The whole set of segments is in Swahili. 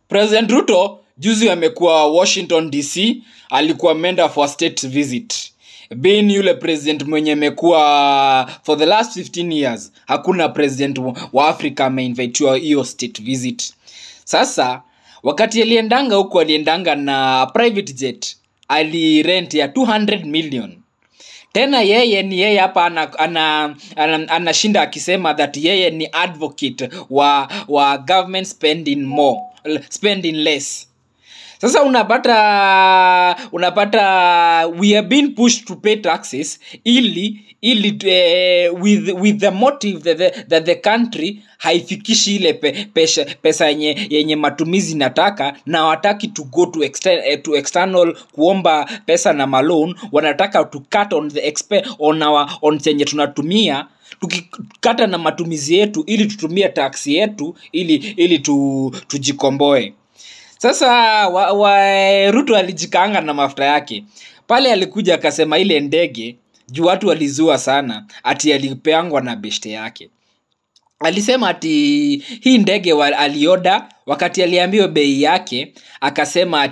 president ruto juzi amekuwa washington dc alikuwa ameenda for state visit bin yule president mwenye amekuwa for the last 15 years hakuna president wa- wa africa ameinvitiwa hiyo state visit sasa wakati aliendanga huku aliendanga na private jet alirent ya 200 million tena yeye ni yeye hapa anashinda ana, ana, ana, anashinda akisema that yeye ni advocate wa wa government spending more spending less sasa unapata unapata we are being pushed to pay taxes ili ili eh, with, with the motive that the, that the country haifikishi ile pe, pesha, pesa yenye, yenye matumizi nataka na wataki to go to, exter, eh, to external kuomba pesa na malone wanataka to cut on the expe, on our, on chenye tunatumia tukikata na matumizi yetu ili tutumie taksi yetu ili ili tu, tujikomboe sasa wa, wa, ruto alijikaanga na mafuta yake pale alikuja akasema ile ndege juu watu walizua sana ati alipeangwa na beshte yake alisema ati hii ndege wa, alioda wakati aliambiwa bei yake akasema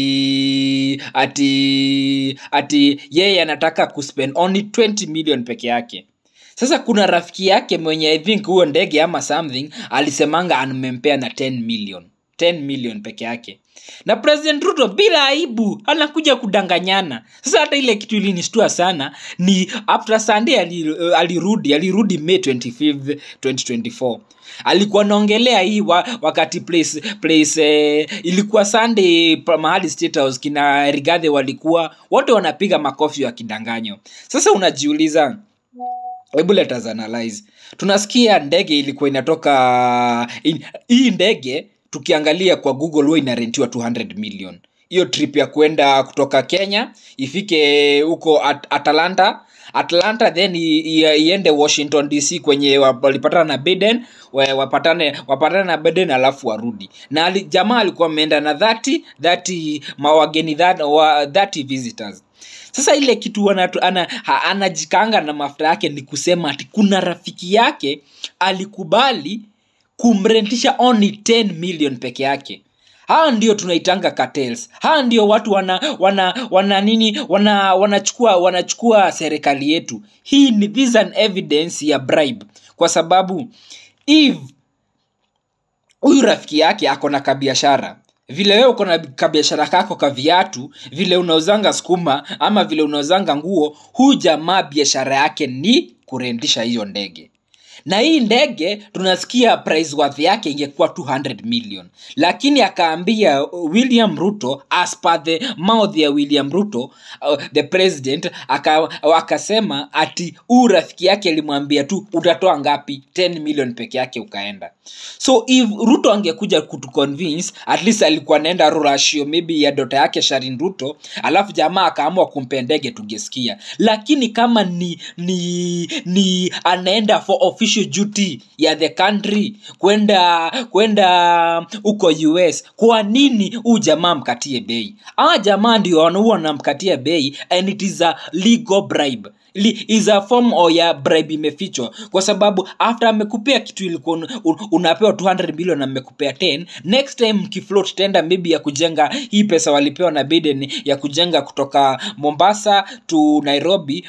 ati ati ati yeye anataka kuspend only 20 million peke yake sasa kuna rafiki yake mwenye i think huo ndege ama something alisemanga amempea na 10 million 10 million peke yake na president ruto bila aibu anakuja kudanganyana sasa hata ile kitu ilinishtua sana ni after sunday ali- uh, alirudi alirudi may 25 2024 alikuwa naongelea hii wa, wakati place, place eh, ilikuwa sunday pa- mahali state house kina rigadhe walikuwa wote wanapiga makofi wakidanganyo sasa unajiuliza hebu let us analyze tunasikia ndege ilikuwa inatoka in, hii ndege tukiangalia kwa google huwa inarentiwa 200 million hiyo trip ya kwenda kutoka kenya ifike huko at, atalanta atlanta then i- i- iende washington dc kwenye wa- walipatana na biden wa- wapatane wapatane na biden alafu warudi na ali, jamaa alikuwa ameenda na 30 30 mawageni 30 wa- 30 visitors sasa ile kitu anatu, ana, ha, anajikanga na mafuta yake ni kusema ati kuna rafiki yake alikubali kumrentisha only 10 million peke yake hawa ndio tunaitanga cartels hawa ndio watu wana wana wana nini wana wanachukua wanachukua serikali yetu hii ni this is an evidence ya bribe kwa sababu if huyu rafiki yake ako na kabiashara vile wewe uko na kabiashara kako ka viatu vile unauzanga skuma ama vile unauzanga nguo huyu jamaa biashara yake ni kurendisha hiyo ndege na hii ndege tunasikia price worth yake ingekuwa 200 million lakini akaambia uh, william ruto as per the mouth ya william ruto uh, the president aka, akasema ati huu rafiki yake alimwambia tu utatoa ngapi 10 million peke yake ukaenda so if ruto angekuja kutuconvince at least alikuwa naenda rurashio maybe ya dota yake sharin ruto alafu jamaa akaamua kumpe ndege tungesikia lakini kama ni ni ni anaenda for official duty ya the country kwenda kwenda huko us kwa nini huu jamaa mkatie bei aa jamaa ndio wanaua wanamkatia bei and it is a legal bribe Li, is a form o ya bribe imefichwa kwa sababu after amekupea kitu ilikuwa un, un, unapewa 200 million na amekupea 10 next time mkifloat tenda maybe ya kujenga hii pesa walipewa na biden ya kujenga kutoka mombasa to nairobi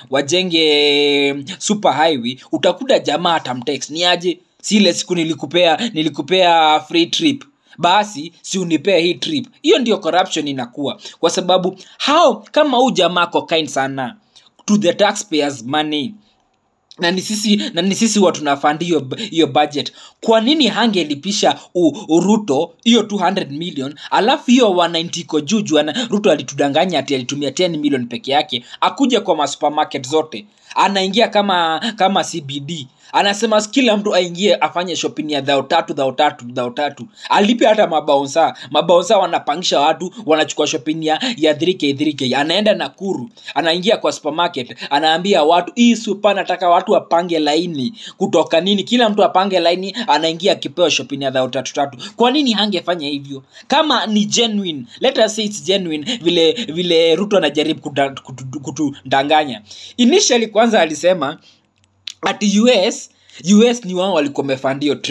wajenge super highway utakuta jamaa atamtext ni aje si ile siku nilikupea nilikupea free trip basi si unipee hii trip hiyo ndio corruption inakuwa kwa sababu hao kama huu jamaa ko kind sana to the taxpayers money na ni sisi na ni sisi wa tunafandi hiyo hiyo budget kwa nini hangelipisha u- uruto hiyo 200 million alafu hiyo 190 iko juu juu ana- ruto alitudanganya ati alitumia 10 million peke yake akuja kwa masupermarket zote anaingia kama kama cbd anasema kila mtu aingie afanye shopping ya dhao tatu dhao tatu dhao tatu alipe hata mabaunsa mabaunsa wanapangisha watu wanachukua shopping ya, ya 3k 3k anaenda nakuru anaingia kwa supermarket anaambia watu hii supa nataka watu wapange laini kutoka nini kila mtu apange laini anaingia akipewa shopping ya dhao tatu tatu kwa nini hangefanya hivyo kama ni genuine let us say it's genuine vile vile ruto anajaribu kuda- kutu- kutudanganya initially kwanza alisema ati us us ni wao walikuwa wamefund hiyo trip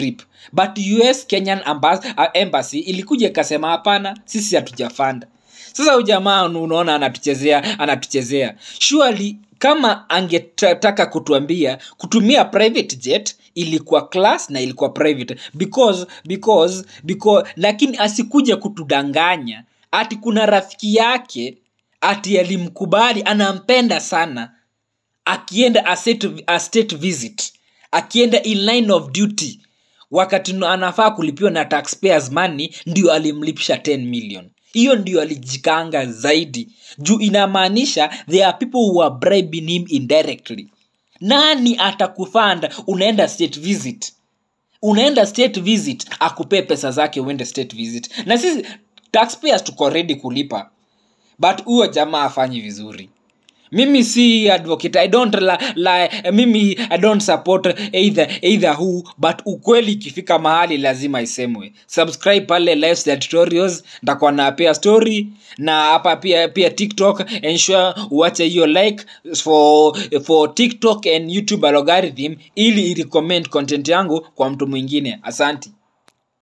but us kenyan Ambas- uh, embassy ilikuja ikasema hapana sisi hatujafanda sasa huyu jamaa unaona anatuchezea anatuchezea surely kama angetaka kutuambia kutumia private jet ilikuwa class na ilikuwa private because because because lakini asikuja kutudanganya ati kuna rafiki yake ati alimkubali anampenda sana akienda a state, a state visit akienda in line of duty wakati no- anafaa kulipiwa na taxpayers money ndio alimlipisha 10 million hiyo ndio alijikanga zaidi juu inamaanisha there are people who are bribing him indirectly nani atakufanda unaenda state visit unaenda state visit akupee pesa zake uende state visit na sisi taxpayers tuko ready kulipa but huyo jamaa afanyi vizuri mimi si advocate i don't la, la, mimi i don't support either, either who but ukweli ikifika mahali lazima isemwe subscribe pale lifestyle tutorials ndakuwa napea story na hapa pia pia tiktok ensure uache hiyo like for for tiktok and youtube algorithm ili irecommend content yangu kwa mtu mwingine asanti